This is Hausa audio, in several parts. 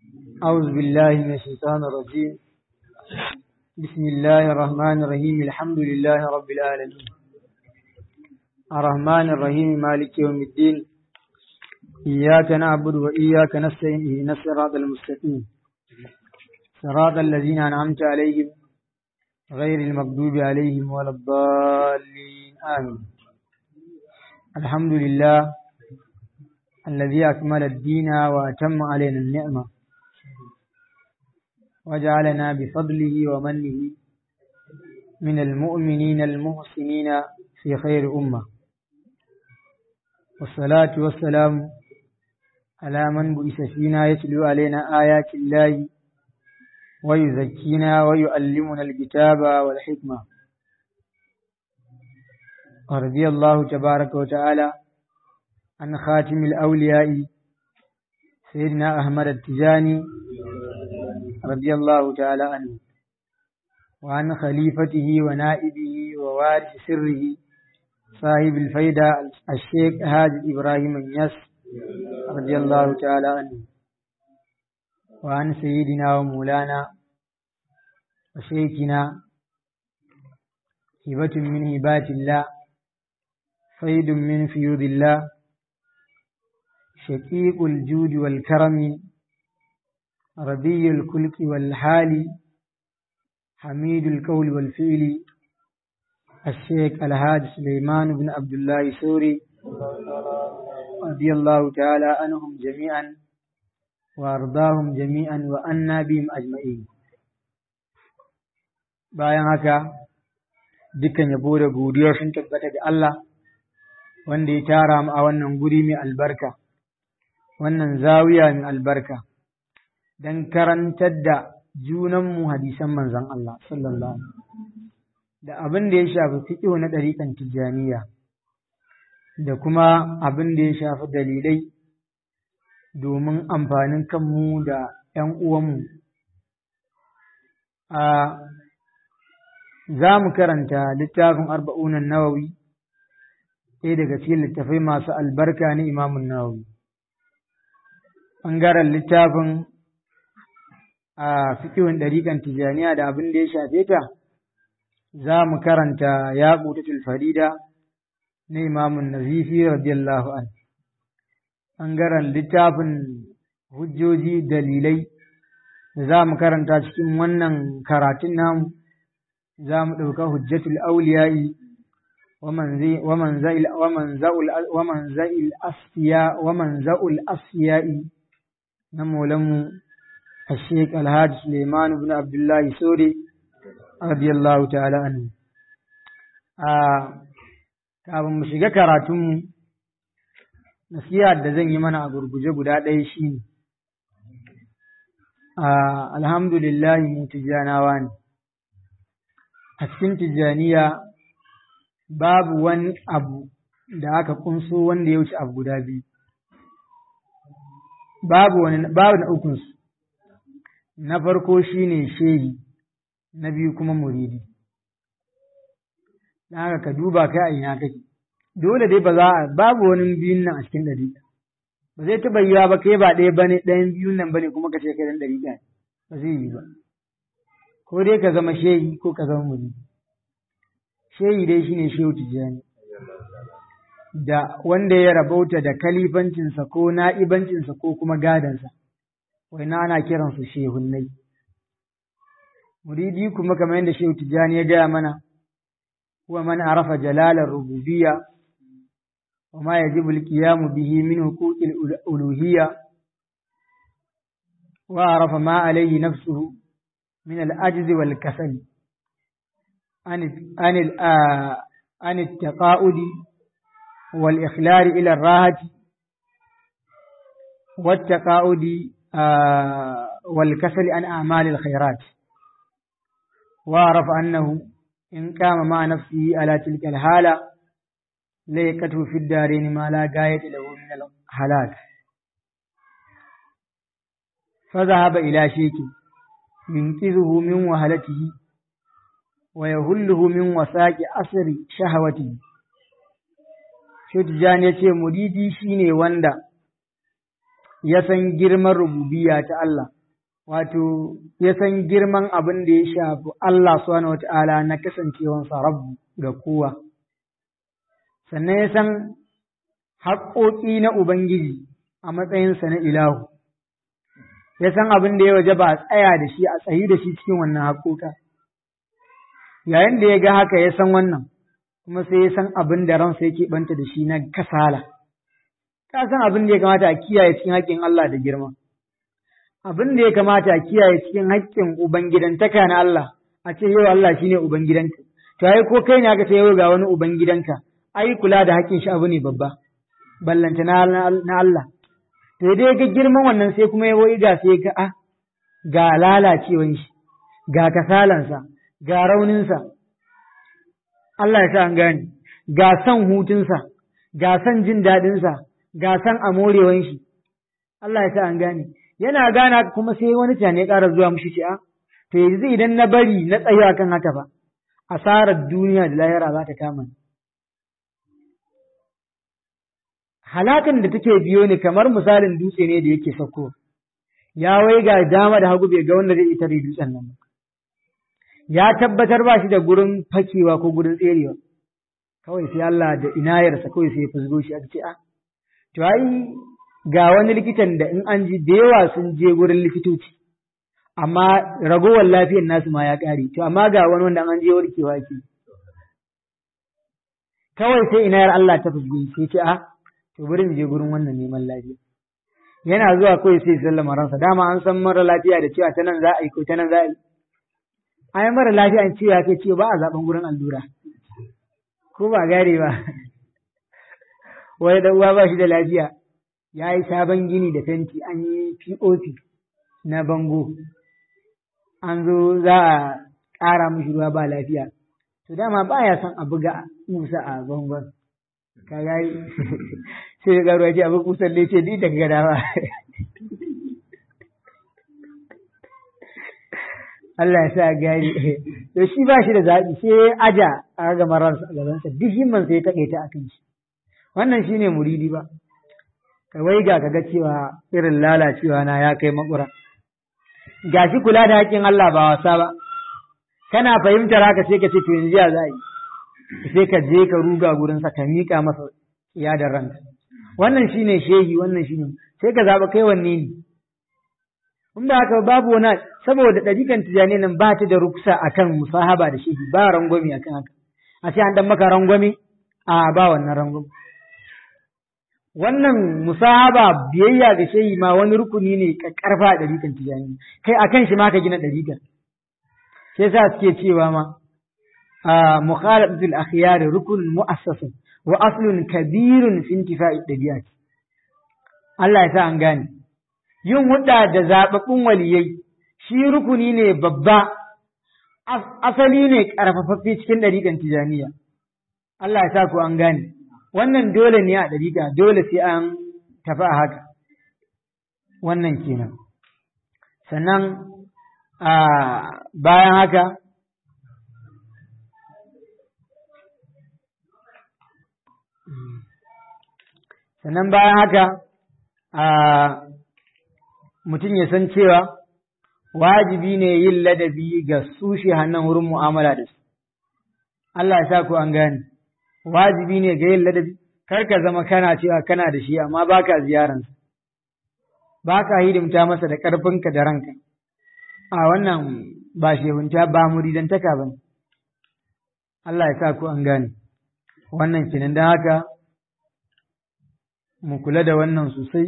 أعوذ بالله من الشيطان الرجيم بسم الله الرحمن الرحيم الحمد لله رب العالمين الرحمن الرحيم مالك يوم الدين إياك نعبد وإياك نستعين اهدنا الصراط المستقيم صراط الذين أنعمت عليهم غير المغضوب عليهم ولا الضالين آمين الحمد لله الذي أكمل الدين وأتم علينا النعمة وجعلنا بفضله ومنه من المؤمنين المحسنين في خير أمة والصلاة والسلام على من بئس فينا يتلو علينا آيات الله ويزكينا ويعلمنا الكتاب والحكمة ورضي الله تبارك وتعالى عن خاتم الأولياء سيدنا أحمد التجاني رضي الله تعالى عنه وعن خليفته ونائبه ووارث سره صاحب الفيدة الشيخ هادي إبراهيم النياس رضي الله تعالى عنه وعن سيدنا ومولانا وشيخنا هبة من هبات الله فيد من فيوض الله شقيق الجود والكرم ربي الخلق والحال حميد القول والفعل الشيخ الهاد سليمان بن عبد الله سوري رضي الله تعالى عنهم جميعا وارضاهم جميعا وأنا بهم أجمعين bayan haka dukkan yabo da godiya sun tabbata ga Allah wanda ya tara mu a wannan guri mai albarka wannan zawiya mai albarka don karantar da junanmu hadisan manzon Allah sallallahu alaihi da abin da ya shafi fiƙo na ɗariƙan tijjaniya da kuma abin da ya shafi dalilai domin amfanin kanmu da ‘yan uwanmu. A za mu karanta littafin arba'unan nawawi ɗaya daga cikin littafai masu albarka na imamun nawawi. ɓangaren littafin a fikihun ɗariƙan tijjaniya da abin da ya shafe ta, za mu karanta ya ƙutatul farida na imamun nazifi radiyallahu an. ɓangaren littafin hujjoji dalilai da za mu karanta cikin wannan karatun namu, za mu ɗauka hujjatul auliya'i ومن زائل ومن زائل ومن زائل الأصفياء ومن زائل الأصفياء نمولم الشيخ الهاج سليمان بن عبد الله سوري رضي الله تعالى عنه kafin mu shiga karatunmu nasiha da zan yi mana a gurguje guda ɗaya shi ne alhamdulillah mu tijjanawa ne a cikin tijjaniya babu wani abu da aka kunso wanda ya wuce abu guda biyu babu wani babu na ukunsu na farko shine shehi na biyu kuma muridi dan haka ka duba kai a ina kake dole dai ba za a babu wani biyun nan a cikin ɗari ba zai taɓa yiwa ba kai ba ɗaya bane ɗayan biyun nan bane kuma ka ce kai dan ɗari ba zai yi ba ko dai ka zama shehi ko ka zama muridi shehi dai shine shehu tijjani da wanda ya rabauta da kalifancinsa ko na'ibancinsa ko kuma gadansa na ana kiransu shehunnai muridi kuma kamar yadda shehu tijjani ya gaya mana huwa man arafa jalalar rububiyya wa ma yajibu al-qiyamu bihi min huquqil uluhiyya wa arafa ma alayhi nafsuhu min al-ajzi wal kasali عن عن عن التقاعد والإخلال إلى الراحة والتقاعد والكسل عن أعمال الخيرات وعرف أنه إن قام مع نفسه على تلك الحالة ليكته في الدارين ما لا غاية له من الهلاك فذهب إلى شيك ينقذه من وهلته ويهله من وساق أسر شهوته Shotijani ya ce, Muridi shi ne wanda ya san girman rububiya ta Allah, wato ya san girman abin da ya shafi Allah subhanahu wata'ala na kasancewansa rabu ga kowa sannan ya san haƙoƙi na Ubangiji a matsayinsa na ilahu ya san abin da ya waje ba a tsaya da shi a tsayi da shi cikin wannan haƙoƙa yayin da ya ga haka ya san wannan kuma sai ya san abin da ransa yake banta da shi na kasala ka san abin da ya kamata a kiyaye cikin haƙƙin Allah da girma abin da ya kamata a kiyaye cikin haƙƙin ubangidantaka na Allah a ce yau Allah shine ubangidanka to ai ko kai ne aka ce yau ga wani ubangidanka ai kula da haƙƙin shi abu ne babba ballanta na Allah to dai ga girman wannan sai kuma ya wai ga sai ga a ga lalacewan shi ga kasalansa ga rauninsa Allah ya sa an gane ga son hutunsa ga son jin daɗinsa ga son amorewan shi Allah ya sa an gane yana gana kuma sai wani tane ƙara zuwa mushi ce a to yanzu idan na bari na tsayo akan haka ba asarar duniya da lahira za ta kama ni halakan da take biyo ni kamar misalin dutse ne da yake sauko ya wai ga dama da hagu bai ga wanda zai ita da dutsen nan ya tabbatar ba shi da gurin fakewa ko gurin tserewa kawai sai Allah da inayarsa kawai sai ya fusgo shi aka ce a to ai ga wani likitan da in an ji da yawa sun je gurin likitoci amma ragowar lafiyar nasu ma ya ƙare to amma ga wani wanda an je warkewa ke kawai sai inayar Allah ta fusgo sai ce a to bari mu je gurin wannan neman lafiya yana zuwa kawai sai sallama ransa dama an san mara lafiya da cewa ta nan za a yi ko ta nan za a yi ai mara lafiya an cewa kai ce ba a zaben gurin allura ko ba gare ba wai da uwa ba shi da lafiya ya yi sabon gini da fenti an yi pop na bango an zo za a ƙara mishi ruwa ba lafiya to dama ba ya son a buga musa a bangon ka gari sai ya garuwa ce abin kusan ne ce ni daga gada ba Allah ya sa gari to shi ba shi da zaɓi sai ya aja a ga mararsa a gabansa duk himman sai ya taƙe ta akan shi wannan shine muridi ba ka wai ga kaga cewa irin lalacewa na ya kai makura gashi kula da haƙƙin Allah ba wasa ba kana fahimtar haka sai ka ce to yanzu ya za yi sai ka je ka ruga gurinsa ka miƙa masa iya da ranka wannan shine shehi wannan shine sai ka zaɓa kai wanne ne in ba haka babu wani saboda ɗarikan tijani nan ba ta da ruksa akan musahaba da shehi ba rangwame akan haka a ce an dan maka rangwame a ba wannan rangwame wannan musahaba biyayya ga shehi ma wani rukuni ne karfa a ɗarikan tijani kai akan shi ma ka gina ɗarikan sai sa suke cewa ma مخالفة الأخيار ركن مؤسس وأصل كبير في انتفاء الطبيعات Allah ya sa an gane yin hudda da zaɓaɓɓun waliyai shi rukuni ne babba asali ne ƙarfafaffe cikin ɗariƙan tijaniya Allah ya sa ku an gane wannan dole ne a ɗariƙa dole sai an tafi a haka wannan kenan sannan bayan haka sannan bayan haka a mutum ya san cewa wajibi ne yin ladabi ga su hannun wurin mu'amala da su Allah ya sa ku an gane wajibi ne ga yin ladabi kar ka zama kana cewa kana da shi amma baka ziyaransa baka hidimta masa da ƙarfinka da ranka a wannan ba shehunta ba muridantaka ba Allah ya sa ku an gane wannan kenan don haka mu kula da wannan sosai,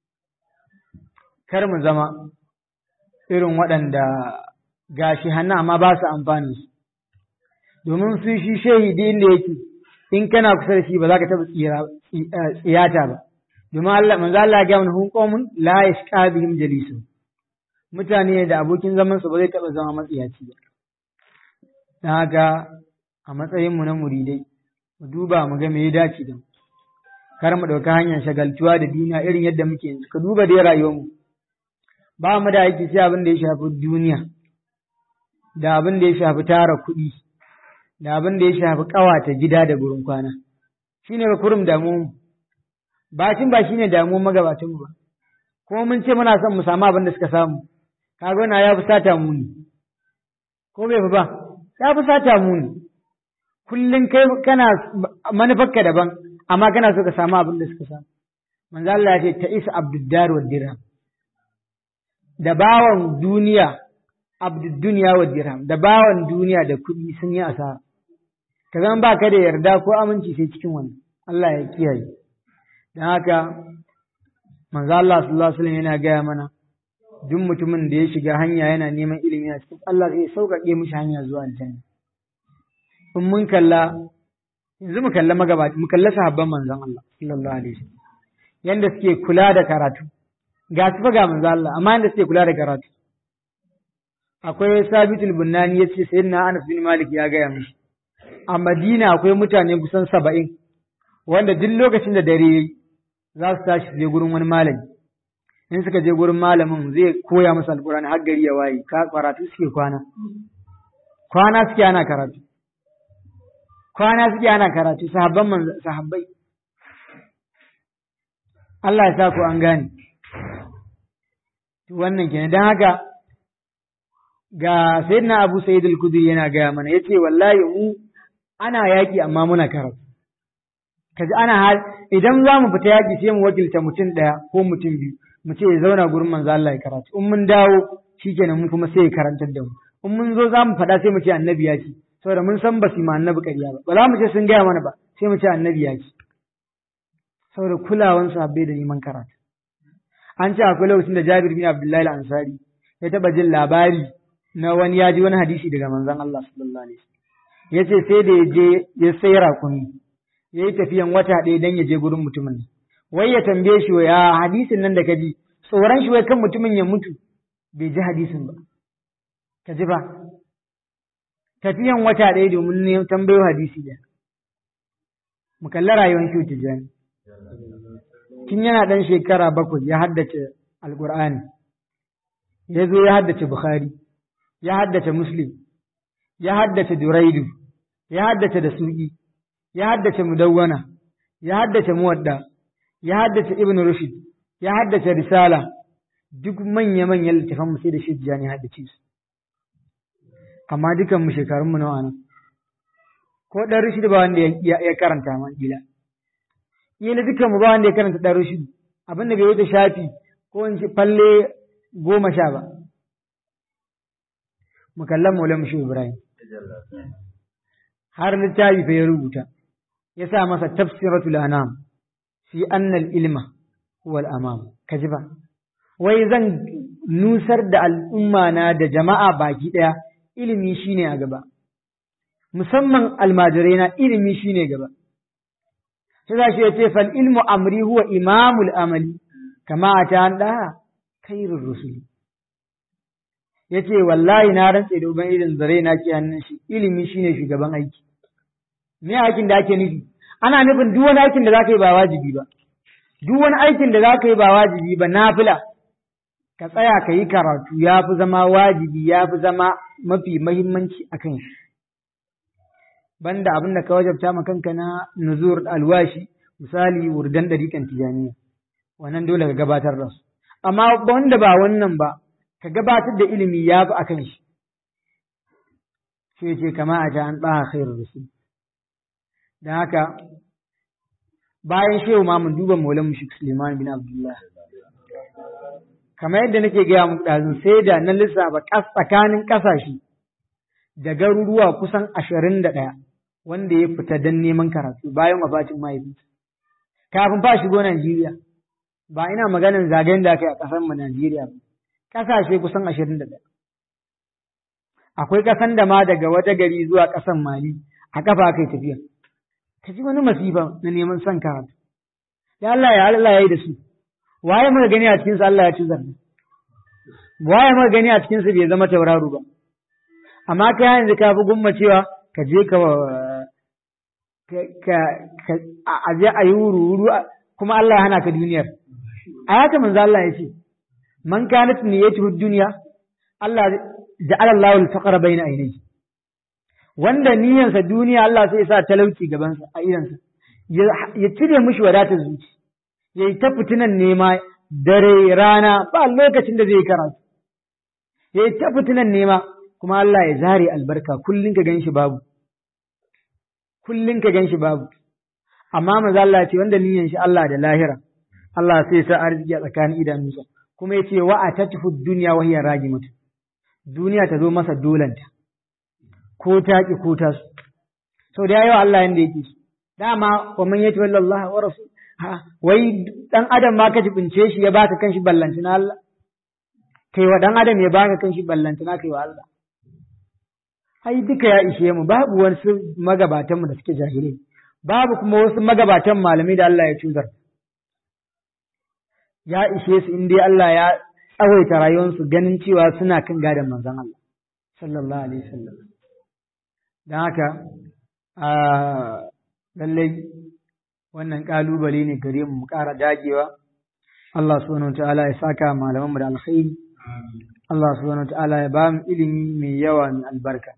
kar mu zama irin waɗanda gashi hannu amma ba su amfani su, domin su shi shahidi inda yake in kana kusa da shi ba za ka taɓa tsiyata ba, domin Allah, manzo Allah ya mana hun la yashqa bihim jalisu mutane da abokin zaman su ba zai taɓa zama matsiyaci ba. Don haka a matsayin mu na muridai, mu duba mu ga me ya dace da mu. kar mu ɗauka hanyar shagaltuwa da duniya irin yadda muke yanzu ka duba dai rayuwarmu ba mu da aiki sai abin da ya shafi duniya da abin da ya shafi tara kuɗi da abin da ya shafi ƙawata gida da gurin kwana shine ba kurum damu bacin ba shine damuwar magabatan ba kuma mun ce muna son mu samu abin da suka samu kaga wannan ya fi sata muni ko bai fi ba ya fi sata muni kullum kai kana manufarka daban amma kana so ka samu abin da suka samu manzo Allah ya ce ta isa abduddar wa dirham da bawan duniya abdudduniya wa dirham da bawan duniya da kuɗi sun yi asara ka zan ba ka da yarda ko aminci sai cikin wannan Allah ya kiyaye don haka manzo Allah sallallahu alaihi wasallam yana gaya mana duk mutumin da ya shiga hanya yana neman ilimi a cikin Allah zai sauƙaƙe mishi hanya zuwa aljanna in mun kalla yanzu mu kalla magabata mu kalla sahabban manzon Allah sallallahu alaihi wasallam yanda suke kula da karatu ga su fa ga manzon Allah amma yanda suke kula da karatu akwai sabitul bunnani yace sayyidina Anas bin Malik ya gaya mishi a Madina akwai mutane kusan saba'in wanda duk lokacin da dare yayi za su tashi su je gurin wani malami in suka je gurin malamin zai koya musu alkurani har gari ya waye ka karatu suke kwana kwana suke ana karatu kwana suke ana karatu sahabban man sahabbai Allah ya sa ku an gane wannan kenan dan haka ga sayyidina Abu Sa'id al-Khudri yana gaya mana yace wallahi mu ana yaki amma muna karatu kaji ana hal idan za mu fita yaki sai mu wakilta mutum ɗaya ko mutum biyu mu ce ya zauna gurin manzo Allah ya karatu in mun dawo shikenan mu kuma sai ya karantar da mu in mun zo za mu faɗa sai mu ce annabi ya ce saboda mun san ba su ma annabi ƙarya ba ba za mu ce sun gaya mana ba sai mu ce annabi ya ce saboda kulawan sahabbai da neman karatu an ce akwai lokacin da Jabir bin Abdullahi al-Ansari ya taɓa jin labari na wani ya ji wani hadisi daga manzon Allah sallallahu alaihi wasallam ya ce sai da ya je ya sai rakumi ya yi tafiyan wata ɗaya don ya je gurin mutumin wai ya tambaye shi ya hadisin nan da ka ji tsoron shi wai kan mutumin ya mutu bai ji hadisin ba ka ji ba tafiyan wata ɗaya domin ne tambayo hadisi da mu kalli rayuwar shi tijani tun yana ɗan shekara bakwai ya haddace alƙur'ani ya zo ya haddace bukhari ya haddace muslim ya haddace duraidu ya haddace da suƙi ya haddace mudawwana ya haddace muwadda ya haddace ibn rushd ya haddace risala duk manya-manyan littafan mu sai da shijja ne haddace su amma dukan mu shekarun mu nawa nan ko dan rushd ba wanda ya karanta ma gila yana dukan mu ba wanda ya karanta dan rushd abinda bai wuce shafi ko in ci falle goma sha ba mu kallon maulan shi ibrahim har littafi fa ya rubuta ya sa masa tafsiratul anam fi annal ilma huwa al-amam kaji ba wai zan nusar da al'umma na da jama'a baki daya ilimi shine a gaba musamman almajirai na ilimi shine gaba sai za shi ya ce fal ilmu amri huwa imamul amali kama ta an da khairur rusuli ya ce wallahi na rantse da uban irin zare na ke hannun shi ilimi shine shugaban aiki me aikin da ake nufi ana nufin duk wani aikin da za ka yi ba wajibi ba duk wani aikin da za ka yi ba wajibi ba nafila ka tsaya ka yi karatu ya fi zama wajibi ya fi zama mafi mahimmanci a kan shi banda abin da ka wajabta ma kanka na nuzur alwashi misali wurdan ɗariƙan tijaniya wannan dole ka gabatar da su amma wanda ba wannan ba ka gabatar da ilimi ya fi a kan shi sai ce kama a ta an ɗaha khairu rasul don haka bayan shehu ma mun duba maulan mushik suleiman bin abdullah kamar yadda nake gaya muku ɗazun sai da na lissafa tsakanin ƙasashe da garuruwa kusan ashirin da ɗaya wanda ya fita don neman karatu bayan wafatin mahaifinsa kafin fa shigo Najeriya ba ina maganin zagayen da aka yi a ƙasar mu Najeriya ba ƙasashe kusan ashirin da ɗaya akwai ƙasan da ma daga wata gari zuwa ƙasan Mali a ƙafa aka yi tafiya ka ji wani masifa na neman son karatu ya Allah ya Allah ya yi da su waye muka gani a cikinsu Allah ya ci zarni waye muka gani a cikinsu bai zama tauraro ba amma kai yanzu ka fi gumma cewa ka je ka ka a je a yi wuru-wuru kuma Allah ya hana ka duniyar a haka manzo Allah ya ce man kanat niyyatuhu dunya Allah ja'ala Allahu al-faqra bayna aynayhi wanda niyyarsa duniya Allah sai ya sa talauci gabansa a idansa ya cire mishi wadatar zuci ya yi ta fitinan nema dare rana ba lokacin da zai karatu ya ta fitinan nema kuma Allah ya zare albarka kullum ka gan shi babu kullum ka gan shi babu amma maza Allah ce wanda niyan shi Allah da lahira Allah sai sa arziki a tsakanin idanunsa kuma ya ce wa a tatfu duniya wa hiya ragimatu duniya ta zo masa dolanta ko ta ki ko ta su sau da yayi wa Allah yanda yake dama wa man yati wallahi wa rasul ha wai dan adam ma ka jibince shi ya baka kanshi ballantana Allah kai wa dan adam ya baka kanshi ballantana kai wa Allah ai duka ya ishe mu babu wasu magabatan mu da suke jahilai babu kuma wasu magabatan malamai da Allah ya cuzar ya ishe su in dai Allah ya tsawaita rayuwarsu ganin cewa suna kan gadon manzon Allah sallallahu alaihi wasallam don haka a lallai wannan kalubale ne gare mu mu ƙara dagewa Allah subhanahu ta'ala ya saka malaman mu da alkhairi Allah subhanahu ta'ala ya ba mu ilimi mai yawa mai albarka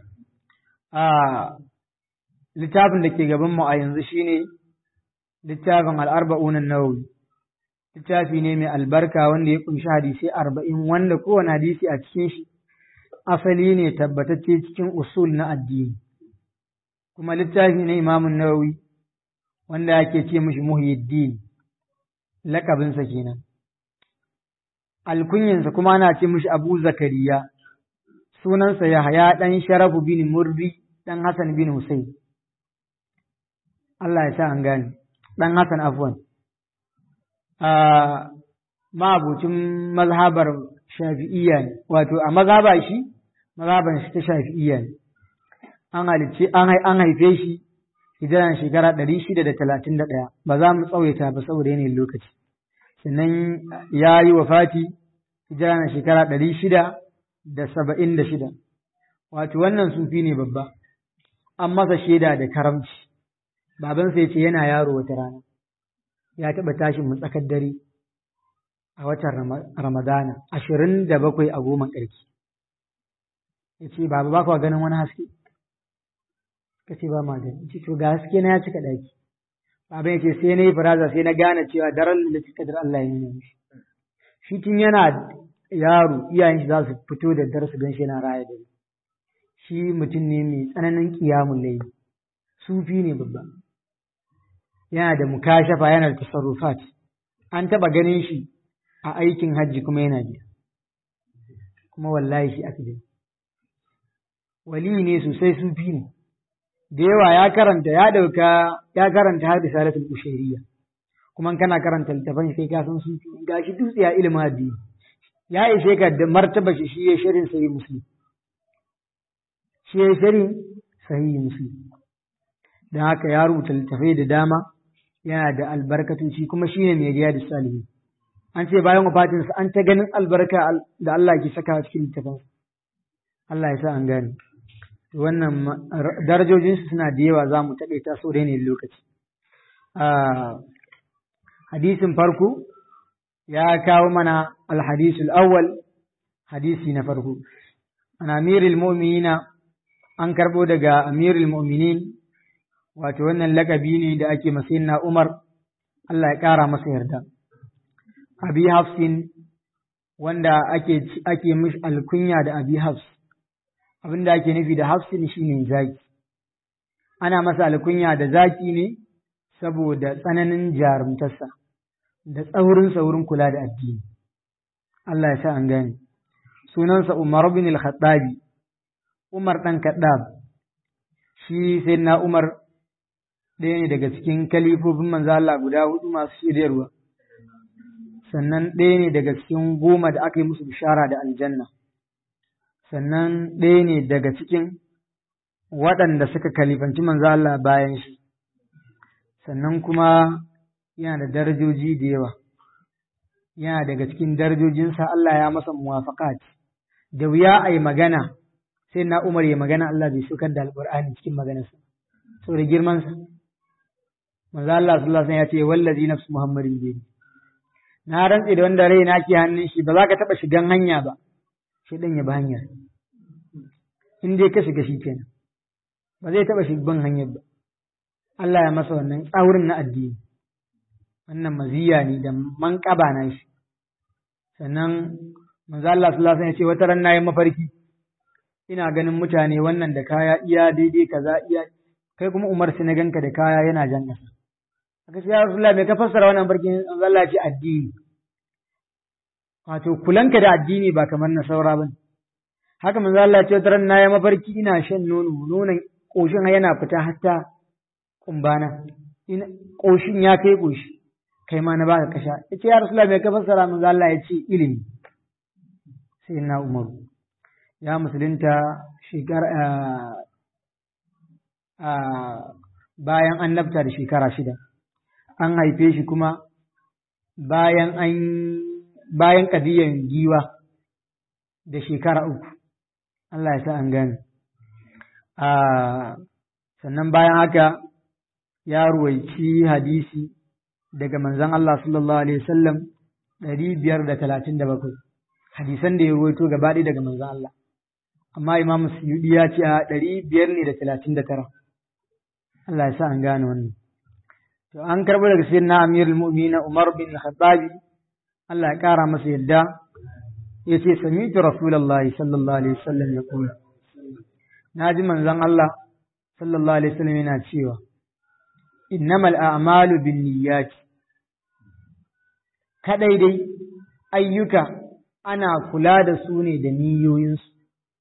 a littafin da ke gaban mu a yanzu shine littafin al-arba'un an-nawawi littafi ne mai albarka wanda ya kunshi hadisi arba'in wanda kowane hadisi a cikin shi asali ne tabbatacce cikin usul na addini kuma littafi ne imamun nawawi wanda ake ce mishi muhyiddin lakabinsa kenan alkunyansa kuma ana ce mishi abu zakariya sunansa yahaya ɗan sharafu bin murri ɗan hassan bin husayn Allah ya sa an gane ɗan hassan afwan ma'abucin mazhabar shafi'iyya ne wato a mazhaba shi mazhaban shi ta shafi'iyya ne an halicce an haife shi hijiran shekara ɗari shida da talatin da ɗaya ba za mu tsawaita ba saboda yanayin lokaci sannan ya yi wa fati hijiran shekara ɗari shida da saba'in da shida wato wannan sufi ne babba an masa shaida da karamci babansa ya ce yana yaro wata rana ya taɓa tashin mu tsakar dare a watan Ramadana ashirin da bakwai a goma ƙarki. Ya ce, Baba ba kwa ganin wani haske? Ka ce ba ma gani. Ce, to ga haske na ya cika ɗaki. Baba ya ce, sai na yi faraza sai na gane cewa daren da cika dar Allah ya nuna mishi. Shi tun yana yaro iyayen shi za su fito da dar su gan shi yana raya dare. Shi mutum ne mai tsananin ƙiyamun laifi. Sufi ne babba. yana da mukashafa yana da tasarrufat an taba ganin shi a aikin hajji kuma yana biya kuma wallahi shi aka gani wali ne sosai sufi ne da yawa ya karanta ya dauka ya karanta har da salatul ushairiya kuma kana karanta littafin sai ka san sufi gashi dutse ya ilimin addini ya ishe ka da martaba shi shi ya shirin sahih muslim shi ya shirin sahih muslim don haka ya rubuta littafai da dama yana da albarkatoci kuma shi ne mai riya da salihi an ce bayan wafatinsa an ta ganin albarka da Allah ke saka cikin littafin Allah ya sa an gane wannan darajojinsu suna da yawa za mu taɓe ta so da yanayin lokaci hadisin farko ya kawo mana alhadisul awwal hadisi na farko an amirul mu'minina an karɓo daga amirul mu'minin wato wannan lakabi ne da ake masayin na Umar, Allah ya ƙara masa yarda. Abi Hafsin wanda ake, ake mishi alkunya da Abi Hafs, abin da ake nufi da Hafsin shi ne zaki. Ana masa alkunya da zaki ne saboda tsananin jarumtarsa da tsaurin wurin kula da addini. Allah ya sa an gane. Sunansa Umar bin al-Khattabi, Umar ɗan Kaddab, shi sai na Umar ɗaya ne daga cikin kalifofin manzo Allah guda hudu masu shiryarwa sannan ɗaya ne daga cikin goma da aka yi musu bishara da aljanna sannan ɗaya ne daga cikin waɗanda suka kalifanci manzo Allah bayan shi sannan kuma yana da darajoji da yawa yana daga cikin darajojinsa Allah ya masa muwafaqat da wuya a yi magana sai na Umar ya magana Allah bai saukar da alƙur'ani cikin maganarsa saboda girmansa manzo Allah sallallahu alaihi wasallam ya ce wallazi nafsu muhammadin bi na rantse da wanda rai na ke hannun shi ba za ka taba shigan hanya ba shi dan ya ba hanya in dai ka shiga shi kenan ba zai taba shigan hanyar ba Allah ya masa wannan tsaurin na addini wannan maziya ne da manƙaba na shi sannan manzo Allah sallallahu alaihi wasallam ya ce wata ran nayi mafarki ina ganin mutane wannan da kaya iya daidai kaza iya kai kuma Umar sai na ganka da kaya yana jan ƙasa aka ce ya Rasulullah me ka fassara wannan farkin Allah ce addini wato kulanka da addini ba kamar na saura bane haka manzo Allah ce wata ran nayi mafarki ina shan nono nonon koshin yana fita hatta kumbana ina koshin ya kai koshi kai ma na baka kasha yace ya Rasulullah me ka fassara manzo Allah ya ce ilimi sai na Umaru ya musulunta shekara bayan annabta da shekara shida an haife shi kuma bayan an bayan kadiyan giwa da shekara uku Allah ya sa an gane sannan bayan haka ya ruwaici hadisi daga manzon Allah sallallahu alaihi wasallam ɗari biyar da talatin da bakwai hadisan da ya ruwaito gaba ɗaya daga manzon Allah amma Imam Suyudi ya ce a ɗari biyar ne da talatin da tara Allah ya sa an gane wannan to an karɓo daga sayyidina Amirul Mu'minin Umar bin Khattabi Allah ya ƙara masa yadda ya ce sami'tu Rasulullahi sallallahu alaihi wasallam ya kula na ji manzon Allah sallallahu alaihi wasallam yana cewa innamal a'malu binniyati kadai dai ayyuka ana kula da su ne da niyoyinsu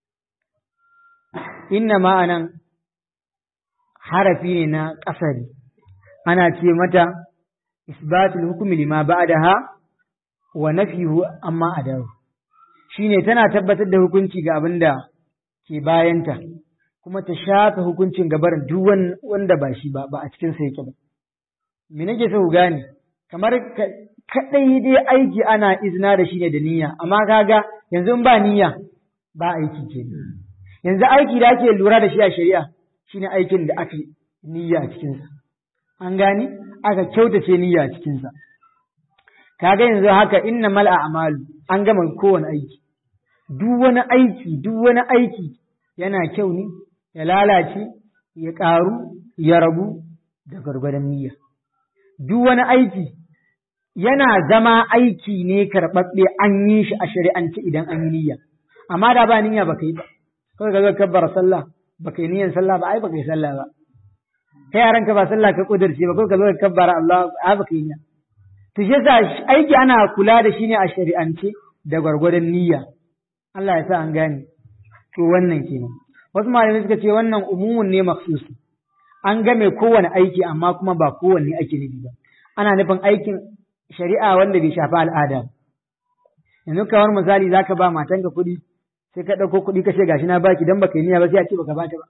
inna ma'anan harafi ne na ƙasari ana ce mata isbatul hukumi lima ba'daha wa nafihu amma adahu shine tana tabbatar da hukunci ga abin da ke bayanta kuma ta shafe hukuncin gabar duk wanda ba shi ba ba a cikin sa yake ba me nake so ku gane kamar kadai dai aiki ana izina da shi ne da niyya amma kaga yanzu in ba niyya ba aiki ke yanzu aiki da ake lura da shi a shari'a shine aikin da aka niyya a cikinsa an gane aka kyautace niyya a cikinsa kaga yanzu haka inna mal a'malu an gama kowane aiki duk wani aiki duk wani aiki yana kyau ne ya lalace ya ƙaru ya rabu da gwargwadon niyya duk wani aiki yana zama aiki ne karɓaɓɓe an yi shi a shari'ance idan an yi niyya amma da ba niyya ba ka yi ba kawai ka zo kabbar sallah ba ka yi niyyan sallah ba ai ba ka yi sallah ba kai yaran ka ba sallah ka kudurce ba kawai ka zo ka kabbara Allah ai ba ka yi niyya to shi yasa aiki ana kula da shi ne a shari'ance da gwargwadon niyya Allah ya sa an gane to wannan kenan wasu malamai suka ce wannan umumun ne maksus an game kowane aiki amma kuma ba kowanne ake nufi ba ana nufin aikin shari'a wanda bai shafi al'ada yanzu kamar misali zaka ba matanka kuɗi sai ka ɗauko kuɗi ka ce gashi na baki dan baka yi niyya ba sai a ce baka bata ba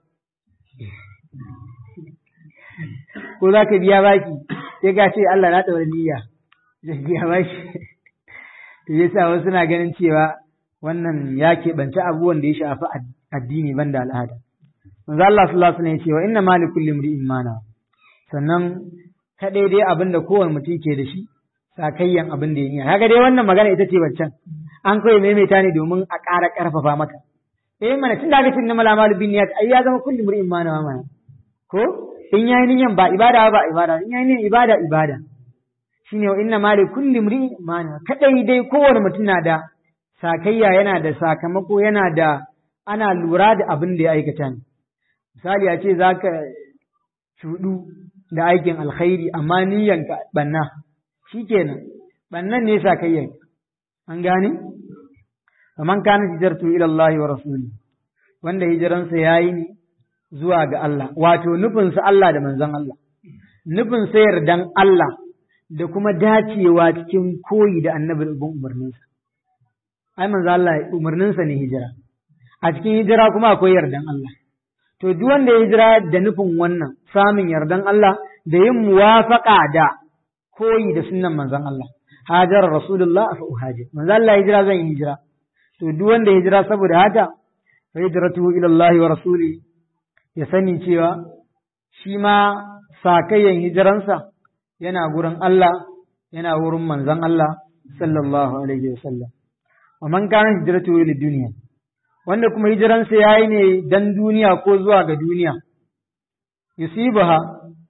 ko za ka biya baki sai ka ce Allah na ɗaura niyya zai biya baki to yasa wasu na ganin cewa wannan ya keɓance abubuwan da ya shafi addini banda al'ada manzo Allah sallallahu alaihi wasallam ya ce wa inna mali kulli imri'in mana sannan kadai dai abin da kowane mutum ke da shi sakayyan abin da ya yi kaga dai wannan magana ita ce waccan an kawai maimaita ne domin a ƙara ƙarfafa maka eh mana tun da cin namal amalu bin niyyat ai ya zama kulli imri'in mana mana ko in yayi niyyan ba ibada ba ibada in yayi niyyan ibada ibada shine wa inna mali kulli imri'in mana kadai dai kowane mutum na da sakayya yana da sakamako yana da ana lura da abin da ya aikata ne misali a ce za ka cuɗu da aikin alkhairi amma niyyanka banna shi kenan bannan ne sakayyan an gane faman kana hijartu ila Allah wa rasuli wanda hijiransa yayi ne zuwa ga Allah wato nufinsa Allah da manzon Allah nufin sa yardan Allah da kuma dacewa cikin koyi da annabi ibn umarninsa ai manzo Allah umarninsa ne hijira a cikin hijira kuma akwai yardan Allah to duk wanda ya hijira da nufin wannan samun yardan Allah da yin muwafaqa da koyi da sunnan manzon Allah hajar rasulullah fa uhajir manzo Allah hijira zan yi hijira to duk wanda ya hijira saboda haka fa hijratuhu ila Allah wa rasuli ya sani cewa shi ma sakayyan hijiransa yana gurin Allah yana wurin manzon Allah sallallahu alaihi wasallam wa man kana hijratuhu ila dunya wanda kuma hijiransa yayi ne dan duniya ko zuwa ga duniya yusibaha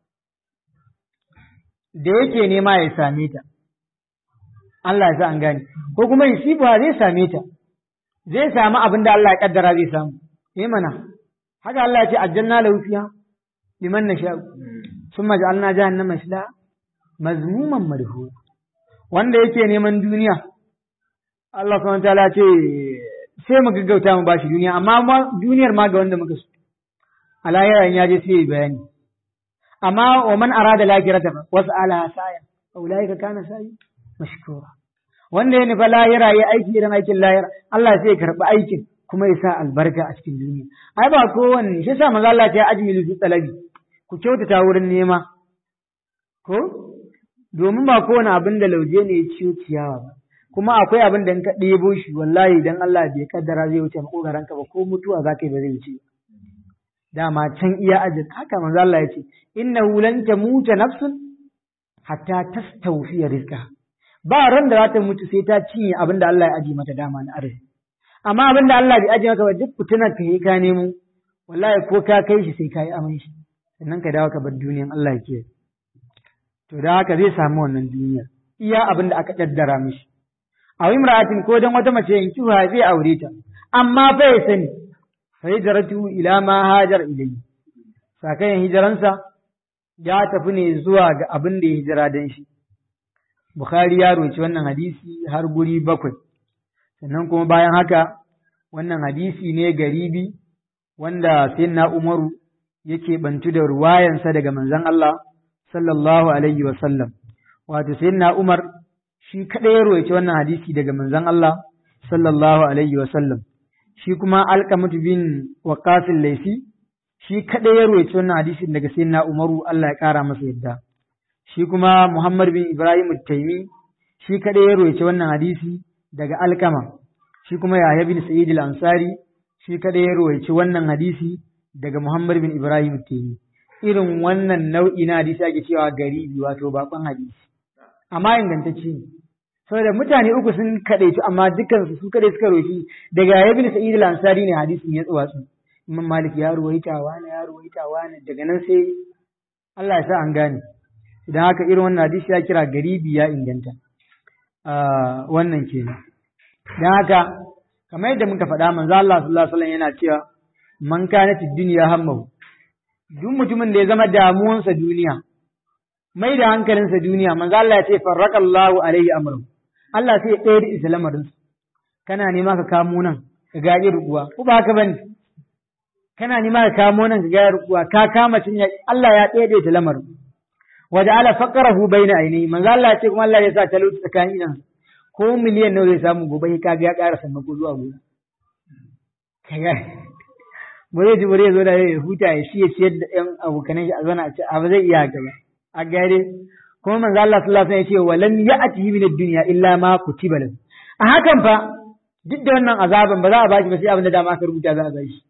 da yake nema ya same ta Allah ya sa an gane ko kuma yusibaha zai same ta zai samu abin da Allah ya kaddara zai samu eh mana haka Allah ya ce aljanna lahu fiha liman nasha summa ja'alna jahannama shla mazmuman madhu wanda yake neman duniya Allah subhanahu wataala ce sai mu gaggauta mu bashi duniya amma duniyar ma ga wanda muka so alayya ya je sai bayani amma wa man arada lakirata wasu ala saya ulaika kana sayi mashkura wanda ya nufa lahira ya aiki irin aikin lahira Allah sai ya karɓi aikin kuma ya sa albarka a cikin duniya ai ba kowanne shi sa maza Allah ta ajmilu fi talabi ku kyautata wurin nema ko domin ba kowane abin da lauje ne ya ciyo ciyawa ba kuma akwai abin da in ka ɗebo shi wallahi idan Allah bai kaddara zai wuce makogaran ka ba ko mutuwa za ka yi ba zai wuce dama can iya ajin haka manzo Allah ya ce innahu lan tamuta nafsun hatta tastawfiya rizqa ba ran da za ta mutu sai ta cinye abin da Allah ya aji mata dama na arziki amma abin da Allah bai aji maka ba duk fitinar ka yi ka nemo wallahi ko ka kai shi sai ka yi aman shi sannan ka dawo ka bar duniyan Allah ya ke to da haka zai samu wannan duniyar iya abin da aka kaddara mishi a imra'atin ko dan wata mace yanki ha zai aure ta amma fa ya sani fa hijratu ila ma hajar ilayhi sakayen hijiransa ya tafi ne zuwa ga abin da ya hijira dan shi Bukhari ya roci wannan hadisi har guri bakwai sannan kuma bayan haka wannan hadisi ne garibi wanda sayyidina Umaru yake bantu da ruwayansa daga manzon Allah sallallahu alaihi wa sallam wato sayyidina Umar shi kadai ya roci wannan hadisi daga manzon Allah sallallahu alaihi wa sallam shi kuma Alqamah bin Waqqas al-Laysi shi kadai ya roci wannan hadisin daga sayyidina Umaru Allah ya kara masa yadda shi kuma Muhammad bin Ibrahim Taimi shi kadai ya roce wannan hadisi daga Alkama shi kuma Yahya bin Sa'id al-Ansari shi kadai ya roce wannan hadisi daga Muhammad bin Ibrahim Taimi irin wannan nau'i na hadisi ake cewa garibi wato bakon hadisi amma ingantacce ne saboda mutane uku sun kadaici amma dukkan su kadai suka roki daga Yahya bin Sa'id al-Ansari ne hadisin ya tsawatsu Imam Malik ya ruwaita wani ya ruwaita wani daga nan sai Allah ya sa an gane idan haka irin wannan hadisi ya kira garibi ya inganta wannan kenan dan haka kamar yadda muka faɗa manzo Allah sallallahu alaihi wasallam yana cewa man kana fi dunya hammahu duk mutumin da ya zama damuwansa duniya mai da hankalinsa duniya manzo Allah ya ce farraqallahu alaihi amru Allah sai ya tsayar da islamarin kana nema ka kamo nan ka ga ruwa ko ba haka bane kana nema ka kamo nan ka ga ruwa ka kama cinya Allah ya tsayar da islamarin waja'ala faqrahu baina ainihi manzo Allah ya ce kuma Allah ya sa talauci tsakanin idan ko miliyan nawa zai samu gobe ka ga ya ƙara sannan ko zuwa gobe kaga bare ji bare zo da ya huta ya shi ya ciyar da ƴan abokanan shi a zauna a ce a ba zai iya haka ba a gare kuma manzo Allah sallallahu alaihi wasallam ya ce walam ya'tihi min ad-dunya illa ma kutiba lahu a hakan fa duk da wannan azaban ba za a bashi ba sai abin da dama aka rubuta za a bashi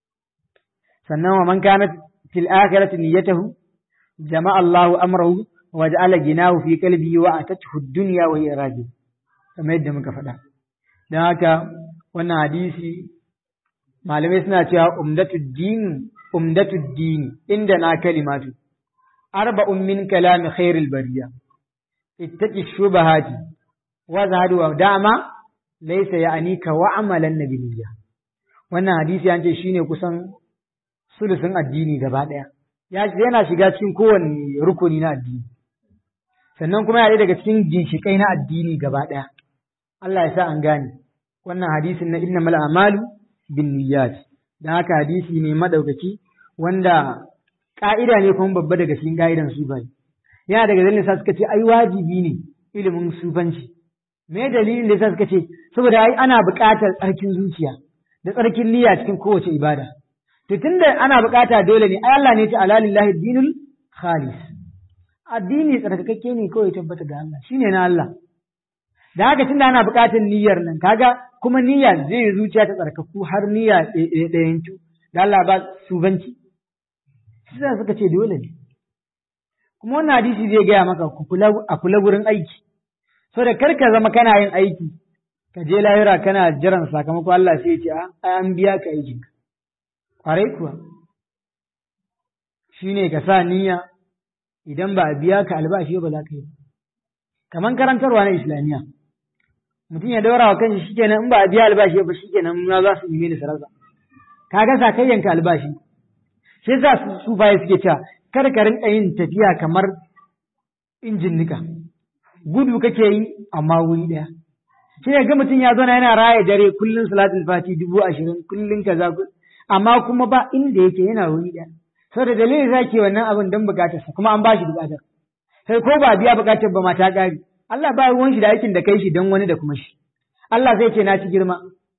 sannan wa man kana fil akhirati niyyatuhu جمع الله أمره وجعل جناه في قلبه وأتته الدنيا وهي راجل kamar yadda muka faɗa don haka wannan hadisi malamai suna cewa umdatud din umdatud dini inda na kalimatu arba'un min kalami khairil bariya ittaqi shubahati wa zahadu wa dama laysa ya'nika wa amalan nabiyya wannan hadisi an ce shine kusan sulusun addini gaba ɗaya yana shiga cikin kowane rukuni na addini sannan kuma yana daga cikin ginshiƙai na addini gaba ɗaya Allah ya sa an gane wannan hadisin na inna mal amalu bin niyyat dan haka hadisi ne madaukaki wanda ka'ida ne kuma babba daga cikin ka'idan sufanci yana daga dalilin sa suka ce ai wajibi ne ilimin sufanci me dalilin da sa suka ce saboda ai ana buƙatar tsarkin zuciya da tsarkin niyya cikin kowace ibada To tunda ana bukata dole ne, ai Allah ne ta alalillahi dinul khalis. Addini tsarkakakke ne kawai tabbata ga Allah, shine na Allah. Da haka tunda ana bukatar niyyar nan, kaga kuma niyya zai yi zuciya ta tsarkaku har niyya ɗayan cu, da Allah ba subanci. Shi suka ce dole ne. Kuma wannan hadisi zai gaya maka a kula wurin aiki. So da kar ka zama kana yin aiki, ka je lahira kana jiran sakamako Allah sai ya ce a an biya ka aikinka. ƙwarai kuwa shi ne ka sa niyya idan ba a biya ka albashi ba za ka yi kamar karantarwa na islamiyya mutum ya daura wa kanshi shikenan in ba a biya albashi ba shikenan ma za su yi mini sarauta kaga sakayyanka albashi shi yasa su baya suke cewa kar ka rinka yin tafiya kamar injin nika gudu kake yi amma wuri daya sai ya ga mutum ya zauna yana raya dare kullun salatul fati dubu ashirin kullun kaza amma kuma ba inda yake yana wuri daya saboda dalilin zaki wannan abin don bukatarsa kuma an ba shi bukatar sai ko ba biya bukatar ba mata ƙari Allah ba ruwan shi da aikin da kai shi don wani da kuma shi Allah zai ce na ci girma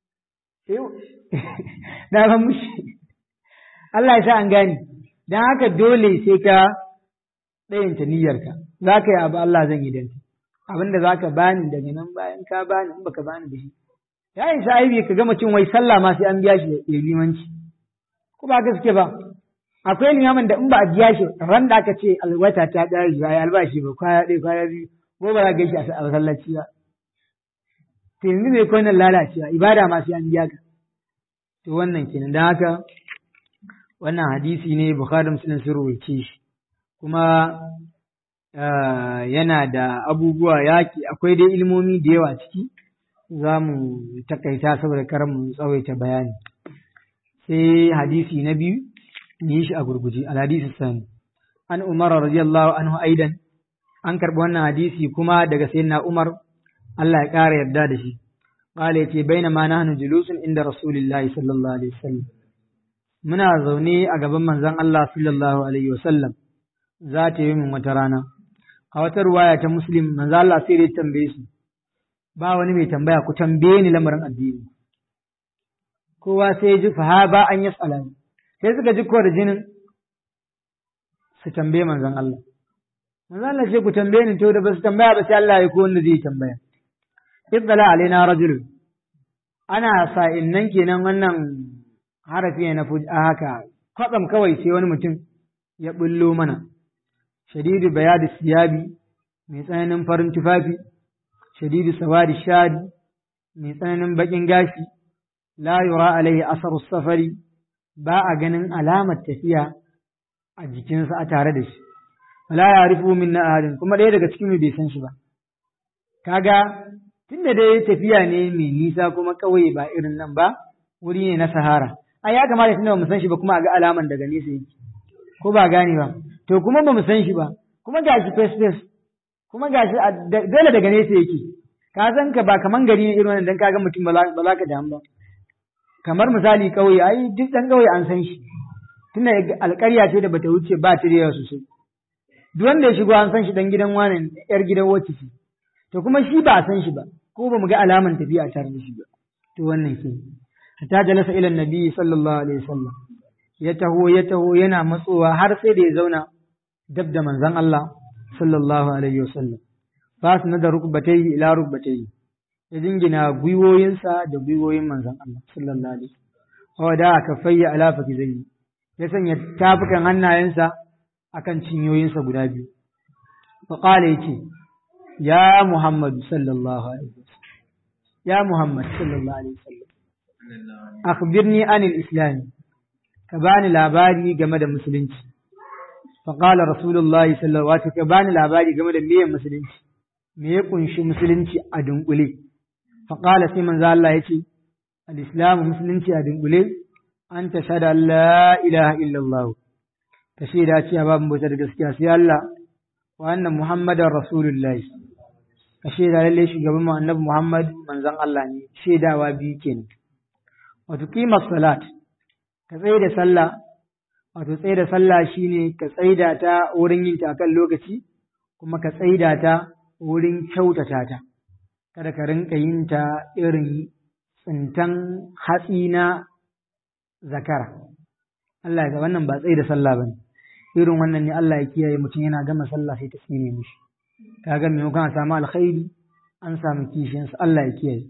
na ban mushi Allah ya sa an gane don haka dole sai ka ɗayanta niyyarka za ka yi abu Allah zan yi don abin da za ka bani daga nan bayan ka bani in baka bani da shi ya yi aibi ka ga mutum wai sallah ma sai an biya shi ya limanci ko ba gaske ba akwai limamin da in ba a biya shi ran da aka ce alwata ta ƙare ba ya albashi ba kwaya ɗaya kwaya biyu ko ba za ka shi a masallaci ba to yanzu mai kwanan lalacewa ibada ma sai an biya ka to wannan kenan don haka wannan hadisi ne bukhari muslim sun rubuce shi kuma yana da abubuwa yaki akwai dai ilmomi da yawa ciki za mu takaita saboda kar mu tsawaita bayani sai hadisi na biyu yi shi a gurguje al-hadisi sani an umar radiyallahu anhu aidan an karɓi wannan hadisi kuma daga sayyidina umar Allah ya ƙara yarda da shi qala yace bainama nahnu julusun inda rasulillahi sallallahu alaihi wasallam muna zaune a gaban manzon Allah sallallahu alaihi wasallam za ta yi min wata rana a wata ruwaya ta muslim manzo Allah sai ya tambaye su ba wani mai tambaya ku tambaye ni lamarin addini kowa sai ya ji fa ba an yasala sai suka ji da jinin su tambaye manzon Allah manzon Allah sai ku tambaye ni to da ba su tambaya ba sai Allah ya ko wanda zai tambaya iddala alaina rajul ana sa'in nan kenan wannan harafi ne na haka kwatsam kawai sai wani mutum ya bullo mana shadidu bayadi siyabi mai tsananin farin tufafi shadidu sawadi shadi mai tsananin bakin gashi la yura alaihi asaru safari ba a ganin alamar tafiya a jikinsa a tare da shi wala ya rufu min na ahadin kuma ɗaya daga cikin bai san shi ba kaga tunda dai tafiya ne mai nisa kuma kawai ba irin nan ba wuri ne na sahara ai ya kamata tunda ba mu san shi ba kuma a ga alaman daga nesa yake ko ba gane ba to kuma ba mu san shi ba kuma gashi face face kuma gashi dole daga nesa yake ka san ka ba kaman gari ne irin wannan dan kaga mutum ba za ka damu ba kamar misali kauye ai duk dan kauye an san shi tunda alƙarya ce da bata wuce ba ta da sosai duk wanda ya shigo an san shi dan gidan wani yar gidan wacce ce to kuma shi ba a san shi ba ko ba mu ga alaman tafiya tare da shi ba to wannan ke hatta jalasa ila nabi sallallahu alaihi wasallam ya taho ya taho yana matsowa har sai da ya zauna dab da manzon Allah sallallahu alaihi wasallam fas na da rukbatai ila rukbatai ya jingina gwiwoyinsa da gwiwoyin manzon Allah sallallahu alaihi wasallam da aka fayya ala fakizai ya sanya tafukan hannayensa akan cinyoyinsa guda biyu fa qala yace ya Muhammad sallallahu alaihi wasallam ya Muhammad sallallahu alaihi wasallam akhbirni anil islam ka bani labari game da musulunci faƙala rasulullahi sallallahu alaihi ka bani labari game da meye musulunci me ya kunshi musulunci a dunkule faƙala sai manzo Allah ya ce al-islam musulunci a dunkule an ta shada la ilaha illallah ka shaida cewa babu bauta da gaskiya sai Allah wa anna muhammadar rasulullahi ka shaida lalle shugaban mu annabi muhammad manzon Allah ne shaidawa biyu kenan wato qimar salat ka tsaye da sallah wato tsaye da sallah shine ka tsaida ta wurin yin ta kan lokaci kuma ka tsaida ta wurin kyautata ta kada ka rinka yin ta irin tsintan hatsi na zakara Allah ya wannan ba tsaye da sallah bane irin wannan ne Allah ya kiyaye mutum yana gama sallah sai ta tsine mishi kaga maimakon a samu alkhairi an samu kishinsa Allah ya kiyaye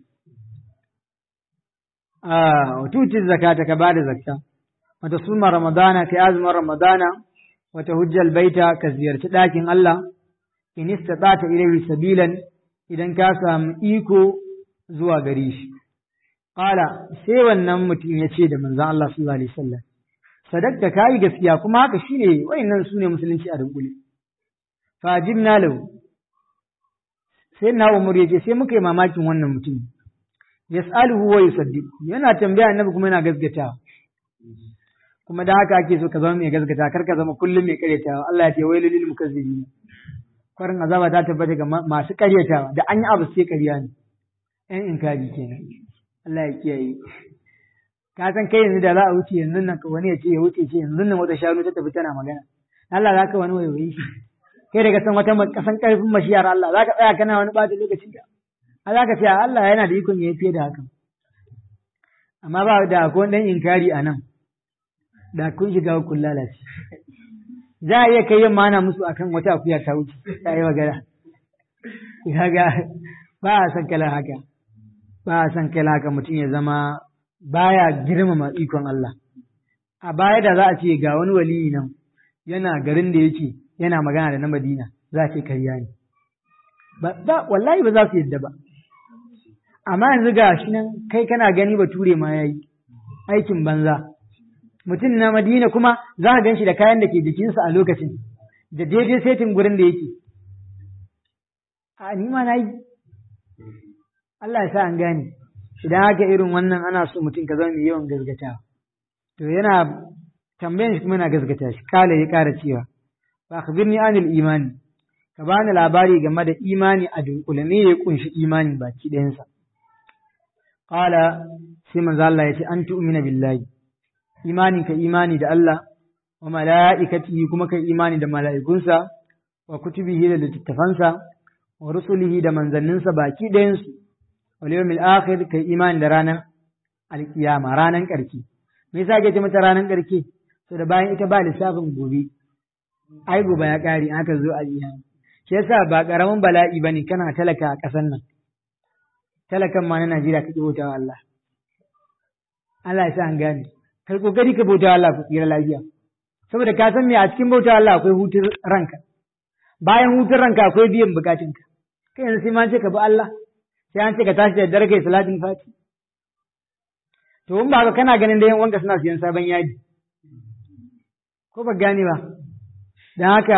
a tuti zakata ka bada zakka wata suma ramadana kai azumin ramadana wata hujjal baita ka ziyarci ɗakin Allah in istata'ta ilayhi sabilan idan ka samu iko zuwa gare shi qala sai wannan mutum ya ce da manzon Allah sallallahu alaihi wasallam sadakta kai gaskiya kuma haka shine wayannan sune musulunci a dunkule fajibna lahu sai na umar ya ce sai muka yi mamakin wannan mutum yas'aluhu wa yusaddiq yana tambaya annabi kuma yana gaskatawa kuma da haka ake so ka zama mai gaskata kar ka zama kullum mai karyatawa Allah ya ce wai lil mukazzibin kwarin azaba ta tabbata ga masu karyatawa da an yi abu sai karya ne ɗan inkari kenan Allah ya kiyaye ka san kai yanzu da za a wuce yanzu nan wani ya ce ya wuce ce yanzu nan wata shanu ta tafi tana magana Allah za ka wani waiwayi shi kai daga san wata kasan karfin mashiyar Allah za ka tsaya kana wani ɓata lokacin ka a za ka ce Allah yana da ikon ya fiye da hakan amma ba da akwai ɗan inkari a nan da kun shiga kun lalace za a iya kai yin mana musu akan wata akuya ta wuce ta yi magana kaga ba a san kala haka ba a san kala haka mutum ya zama baya girmama ikon Allah a baya da za a ce ga wani waliyi nan yana garin da yake yana magana da na Madina za a ce karya ne ba wallahi ba za su yadda ba amma yanzu ga shi nan kai kana gani bature ma yayi aikin banza mutum na Madina kuma za a gan shi da kayan da ke jikinsa a lokacin da daidai setin gurin da yake a ni ma na yi Allah ya sa an gane idan haka irin wannan ana so mutum ka zama mai yawan gazgatawa to yana tambayan shi kuma yana gazgata shi kala ya kara cewa ba akhbirni anil imani ka bani labari game da imani a dunkule me ya kunshi imani baki ɗayansa qala sai manzo Allah ya ce an tu'mina billahi imani ka imani da Allah wa mala'ikatihi kuma ka imani da mala'ikunsa wa kutubihi da littattafansa wa rusulihi da manzanninsa baki ɗayansu wal yawmil akhir kai imani da ranar alkiyama ranar ƙarki me yasa ake ce mata ranar ƙarki to da bayan ita ba lissafin gobe ai gobe ya ƙare aka zo a jiya shi yasa ba ƙaramin bala'i bane kana talaka a ƙasar nan talakan ma na Najeriya kake bauta wa Allah Allah ya sa an gane kai kokari ka bauta wa Allah ku tsira lafiya saboda ka san me a cikin bauta wa Allah akwai hutun ranka bayan hutun ranka akwai biyan bukatunka kai yanzu sai ma ce ka bi Allah sai an ce ka tashi da dare kai salatin fati to in ba ka kana ganin da yan wanka suna siyan sabon yadi ko ba gane ba don haka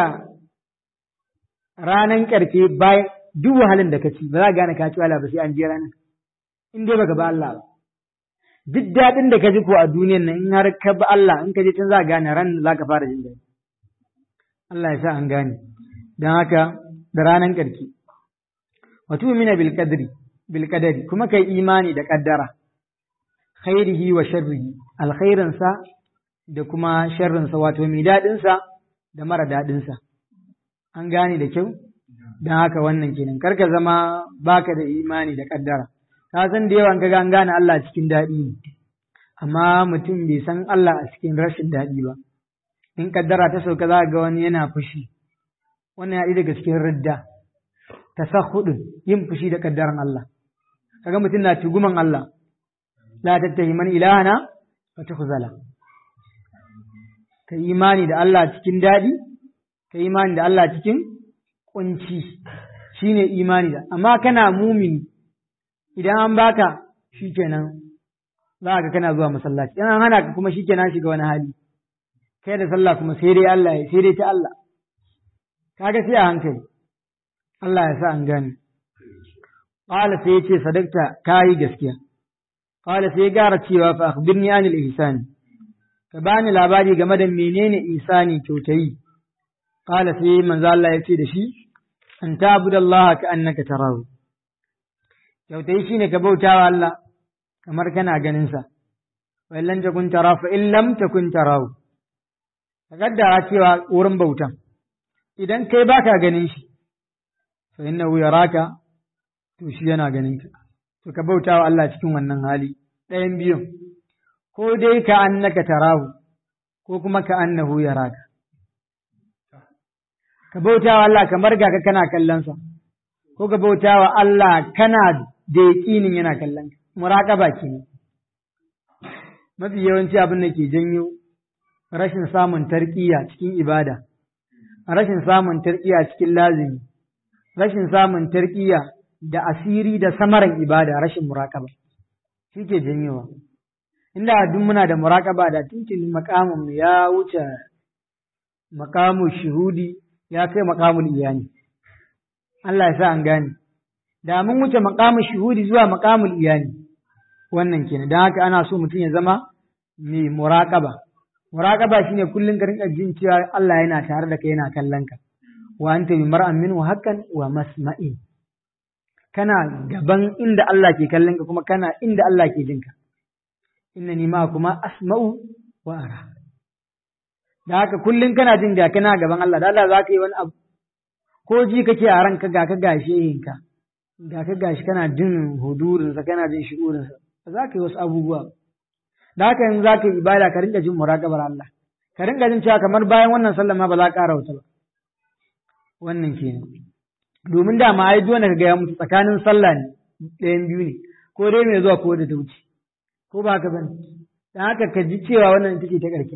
ranan karfe bayan duk wahalin da ka ci ba za ka gane ka ci wala ba sai an je ranar in dai baka ba Allah ba duk daɗin da ka ji ko a duniyan nan in har ka bi Allah in ka je can za ka gane ran za ka fara jin daɗi Allah ya sa an gane don haka da ranan karki wa tu'mina bil qadri bil qadari kuma kai imani da kaddara khairihi wa sharrihi alkhairin sa da kuma sharrin sa wato mai dadin sa da mara dadin sa an gane da kyau dan haka wannan kenan karka zama baka da imani da kaddara ka san da yawan kaga an gane Allah cikin dadi ne amma mutum bai san Allah a cikin rashin dadi ba in kaddara ta sauka za ga wani yana fushi wannan ya daga cikin ridda tasahhudun yin fushi da kaddaran Allah kaga mutum na tuguman Allah la tattahi man ilahana wa tukhzala ka imani da Allah cikin dadi ka imani da Allah cikin kunci shine imani da amma kana mumini idan an baka shikenan za ka kana zuwa masallaci in an hana ka kuma shikenan shiga wani hali kai da sallah kuma sai dai Allah sai dai ta Allah kaga sai a hankali Allah ya sa an gane qala sai yace sadakta kai gaskiya qala sai gara cewa fa akhbirni anil ihsani ka bani labari game da menene ihsani kyautayi qala sai manzo Allah ya ce da shi an ta'budallaha ka annaka tarahu kyautayi shine ka bautawa Allah kamar kana ganin sa wa illam takun tara fa in lam takun tarahu ka kaddara cewa wurin bautan idan kai baka ganin shi fa innahu yaraka to shi yana ganin ka to ka bauta wa Allah cikin wannan hali ɗayan biyun ko dai ka annaka tarahu ko kuma ka annahu yaraka ka bauta wa Allah kamar ga ka kana kallon sa ko ka bauta wa Allah kana da yaƙinin yana kallon ka muraqaba kenan mafi yawanci abin da ke janyo rashin samun tarkiya cikin ibada rashin samun tarkiya cikin lazimi rashin samun tarkiya da asiri da samaran ibada rashin muraƙaba shi ke janyowa inda duk muna da muraƙaba da tuntuni makamun ya wuce makamun shuhudi ya kai makamun iyani Allah ya sa an gane da mun wuce maqamul shuhudi zuwa maqamul iyani wannan kenan dan haka ana so mutum ya zama mai muraqaba muraqaba shine kullun ka rinka jin cewa Allah yana tare da kai yana kallon ka wa anta bi mar'an minhu haqqan wa masma'in kana gaban inda Allah ke kallon ka kuma kana inda Allah ke jinka innani ma kuma asma'u wa ara da haka kullum kana jin ga kana gaban Allah da Allah za ka yi wani abu ko ji kake a ranka ga ka gashe yinka ga ka gashi kana jin hudurinsa kana jin shi'urinsa ba za ka yi wasu abubuwa da haka yanzu za ka yi ibada ka rinka jin muraqabar Allah ka rinka jin cewa kamar bayan wannan sallah ma ba za ka ƙara wata ba wannan kenan domin da ma ai dole ka ga ya mutu tsakanin sallah ne ɗayan biyu ne ko dai mai zuwa ko da ta wuce ko ba ka bane dan haka ka ji cewa wannan ita ce ta ƙarshen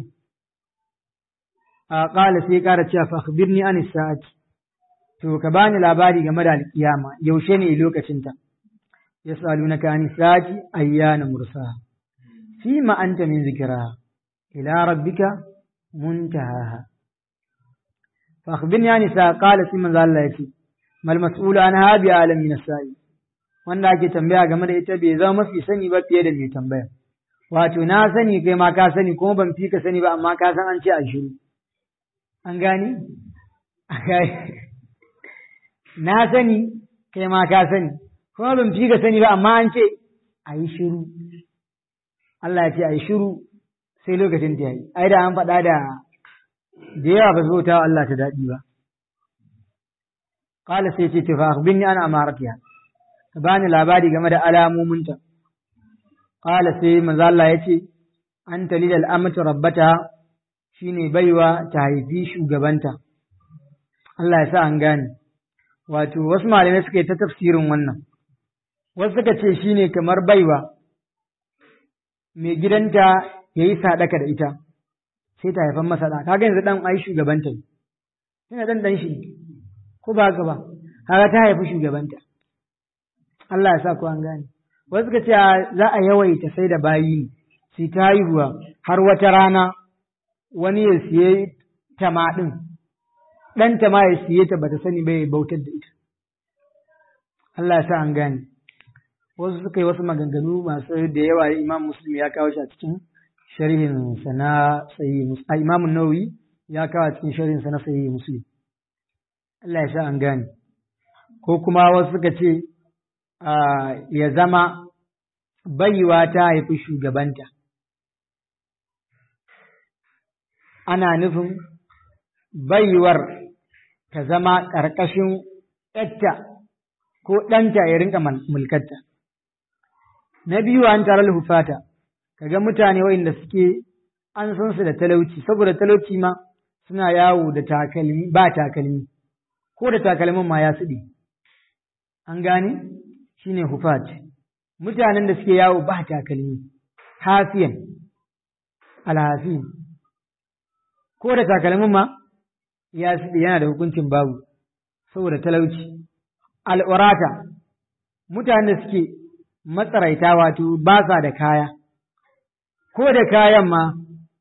a ƙala sai ƙara cewa fa akhbirni an sa'ati to ka bani labari game da alƙiyama yaushe ne lokacinta yas'alunaka an sa'ati ayyana mursaha fima anta min zikraha ila rabbika muntahaha fa akhbirni an sa'a qala sai manzo Allah yace mal mas'ulu an habi alam min sa'i wanda ake tambaya game da ita bai zama mafi sani ba fiye da mai tambaya wato na sani kai ma ka sani kuma ban fi ka sani ba amma ka san an ce a shiru an gani na sani kai ma ka sani kuma ban fi ka sani ba amma an ce a yi shiru Allah ya ce a yi shiru sai lokacin ta yi ai da an faɗa da da yawa ba zo ta Allah ta daɗi ba qala sai ce tafa akhbirni ana amaratiha ka bani labari game da alamominta qala sai manzo Allah ya ce anta lidal amatu rabbata shine baiwa ta haifi shugabanta Allah ya sa an gane wato wasu malamai suka yi ta tafsirin wannan wasu suka ce shine kamar baiwa mai gidanta ya yi sadaka da ita sai ta haifan masa ɗa kaga yanzu ɗan ai shugabanta ne yana ɗan ɗan shi ko ba haka ba kaga ta haifi shugabanta Allah ya sa ku an gane wasu suka ce za a yawaita sai da bayi ne sai ta haihuwa har wata rana wani ya siye tama ɗin ɗan tama ya siye ta bata sani bai bautar da ita Allah ya sa an gane wasu suka yi wasu maganganu masu da yawa imam muslim ya kawo shi a cikin sharhin sa na sahihi muslim imam nawawi ya kawo a cikin sharhin sa na sahihi muslim Allah ya sa an gane ko kuma wasu suka ce ya zama baiwa ta haifi shugabanta ana nufin baiwar ta zama ƙarƙashin ‘yarta ko ɗanta ya rinka mulkarta. Na biyu an tare hufata, kaga mutane waɗanda suke an san su da talauci, saboda talauci ma suna yawo da takalmi ba takalmi, ko da takalmin ma ya suɗe. An gane? Shi ne hufat. Mutanen da suke yawo ba takalmi, hafiyan, alhafiyan. Ko da takalmin ma ya suɗe yana da hukuncin babu, saboda talauci. Al'urata, mutanen da suke matsaraita wato ba sa da kaya, ko da kayan ma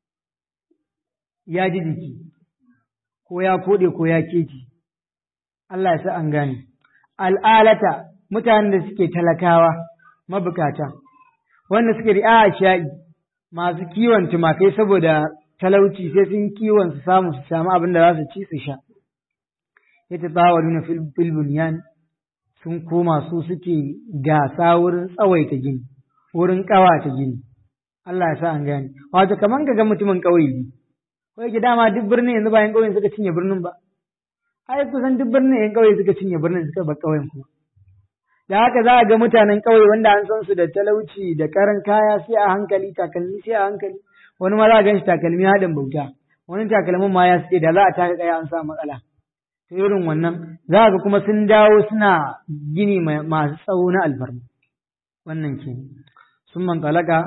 ya ji jiki, ko ya koɗe ko ya keci, Allah ya sa an gane. Al'alata, mutanen da suke talakawa, mabukata, wanda suke ri'a sha'i, masu kiwon tumakai saboda talauci sai sun kiwon su samu su samu abin da za su ci su sha. Ya ta tsawa nuna filbuniyan sun koma su suke gasa wurin tsawaita gini, wurin ƙawata gini. Allah ya sa an gane. Wato kaman ka ga mutumin ƙauye ne. Ko yake dama duk birnin yanzu bayan ƙauyen suka cinye birnin ba. Ai kusan duk birnin yan ƙauye suka cinye birnin suka bar ƙauyen kuma. Da haka za a ga mutanen ƙauye wanda an san su da talauci da karan kaya sai a hankali takalmi sai a hankali. Wani ma za a gan shi takalmi haɗin bauta. Wani takalmin ma ya suke da za a taka kaya an sa matsala. ta irin wannan za ga kuma sun dawo suna gini masu tsawo na alfarma wannan ke sun man talaka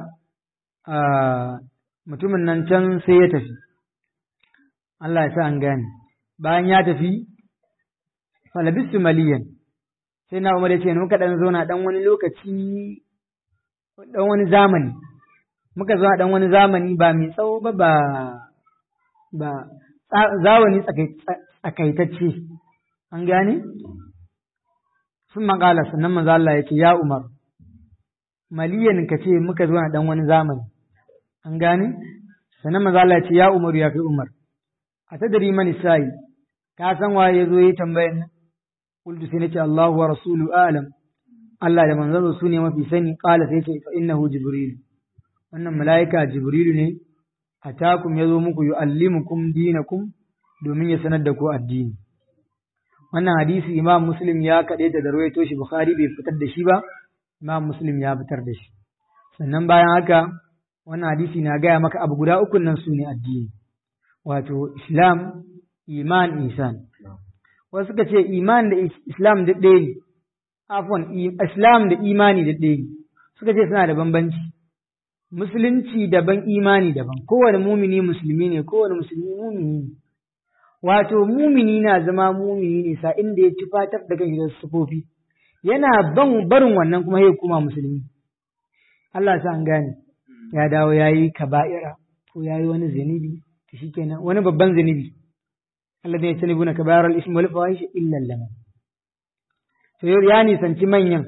mutumin nan can sai ya tafi Allah ya sa an gane bayan ya tafi falabistu maliyan sai na umar ya ce muka dan zauna dan wani lokaci dan wani zamani muka zauna dan wani zamani ba mai tsawo ba ba ba zawani tsakaitacce an gane sun maƙala sannan manzo Allah ya ce ya Umar maliyan ka ce muka zo na dan wani zamani an gane sannan manzo Allah ya ce ya Umar ya kai Umar a tadari mani sai ka san waye ya zo yi tambayar nan qultu sai nace Allahu wa rasulu a'lam Allah da manzon su ne mafi sani qala sai ce fa innahu jibril wannan mala'ika jibrilu ne atakum yazo muku yu'allimukum dinakum domin ya sanar da ku addini wannan hadisi imam muslim ya kaɗe ta da rawaito shi bukhari bai fitar da shi ba imam muslim ya fitar da shi sannan bayan haka wannan hadisi na gaya maka abu guda uku nan su ne addini wato islam iman isan wasu suka ce iman da islam da ɗaya ne afwan islam da imani da ɗaya ne suka ce suna da bambanci musulunci daban imani daban kowane mumini musulmi ne kowane musulmi mumini ne wato mumini na zama mumini ne sa inda ya tufatar da kan sufofi yana ban barin wannan kuma ya kuma musulmi Allah sa an gane ya dawo ya yi kaba'ira ko ya yi wani zanibi to shikenan wani babban zanibi Allah zai tani buna kaba'ir al-ism wal fawahish illa lama to ya nisanci manyan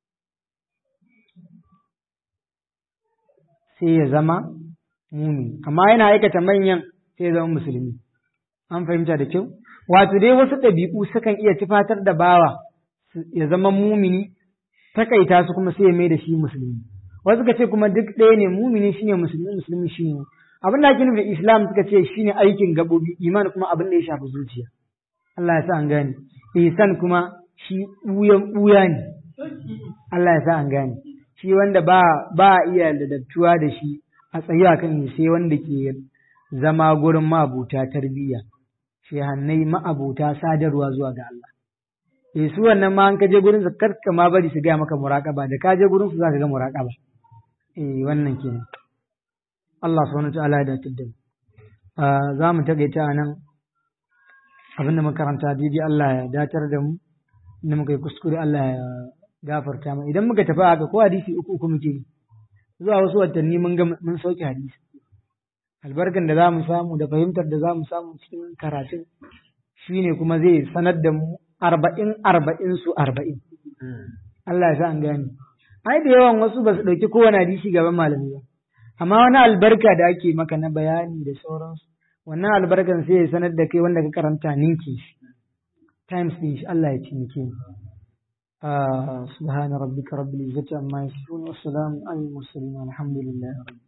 sai ya zama mumini amma yana aikata manyan sai ya zama musulmi an fahimta da kyau wato dai wasu ɗabi'u sukan iya tufatar da bawa ya zama mumini takaita su kuma sai ya mai da shi musulmi wasu suka ce kuma duk ɗaya ne mumini shine musulmi musulmi shine abin da ake nufi da islam suka ce shine aikin gabobi iman kuma abin da ya shafi zuciya Allah ya sa an gane ihsan kuma shi ɓuyan ɓuya ne Allah ya sa an gane shi wanda ba ba iya ladabtuwa da shi a tsaye akan sai wanda ke zama gurin mabuta tarbiyya shehannai ma'abuta sadarwa zuwa ga Allah. Eh su wannan ma an kaje gurin su karka ma bari su gaya maka muraƙaba da kaje gurin su za ka ga muraƙaba. Eh wannan kenan. Allah subhanahu ta'ala ya dace da mu. Za mu takaita a nan abin da makaranta daidai Allah ya datar da mu inda muka yi kuskure Allah ya gafarta mu idan muka tafi haka ko hadisi uku uku muke yi zuwa wasu watanni mun ga mun sauke hadisi albarkan da za mu samu da fahimtar da za mu samu cikin karatun shi ne kuma zai sanar da mu arba'in arba'in su arba'in. Allah ya sa an gane. Ai da yawan wasu ba su ɗauki kowane hadisi gaban malami ba. Amma wani albarka da ake maka na bayani da sauransu. Wannan albarkan sai ya sanar da kai wanda ka karanta ninki shi. Times ɗin shi Allah ya cinike ni. سبحان ربك رب العزة عما يصفون والسلام على المرسلين والحمد لله رب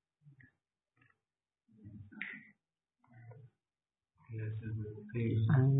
العالمين